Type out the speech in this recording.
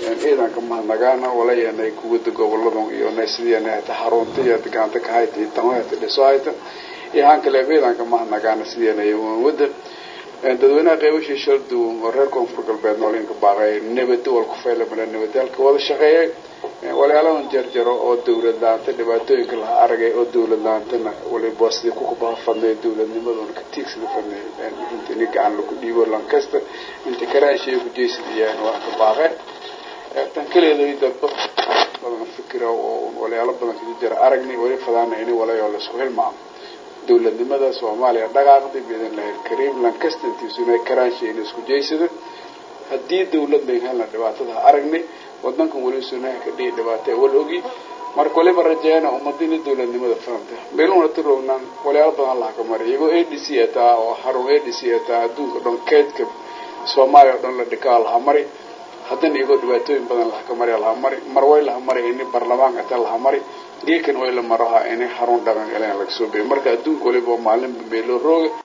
ciidanka mahadnagaana walayanay kuwada goboladan iyo naysidiana hata xarunta iyo gacanta ka hayta iyo tamo hata dhiso hayta iyo haan kale ciidanka mahadnagaana sidianay wada dadweynaha qeybashii shal duwan oo reer koonfur galbeed noolinka baaqay nabadi wal ku faylamale nabadaalka wada shaqeeyay walaaladan jarjaro oo dawlad laanta dhibaatooyinka laha aragay oo dawlad laantana waliba sidii kukubaha fadnay dawladnimaduna ka tiigsada fadnay runta ini gacan lagu dhiibo lankasta inta karaashiya ku jeysadiyaan waa ka baaqe tan kaleeday dadba badan fikira oo walaalo badan kaga jira aragnay wali fadaana ini walayo laisku hilmaamo dawladnimada soomaaliya dhaqaaqday biidn lahi lkariim lankasta intiisuna karaashiya in isku jeysada haddii dawlad bayn helna dhibaatada aragnay wadankan wali sunaha ka dhihi dhibaata wal ogi marka waliba rajeena ummadini dawladnimada fahamta meeluna tirognaan walaalo badan laha ka maray iyagoo a d c ataa oo xarun a d c ataa adduunka dhan keydka soomaaliya o dhan la dhikaa laha mari haddana iyagoo dhibaatooyin badan laha ka mari laha mari mar way laha mari ini baarlamaanka ata laha mari geekan way la maraha ini xarun dhaqan galeen laga soo beeyay marka adduunka waliba maalinba meeloo rooga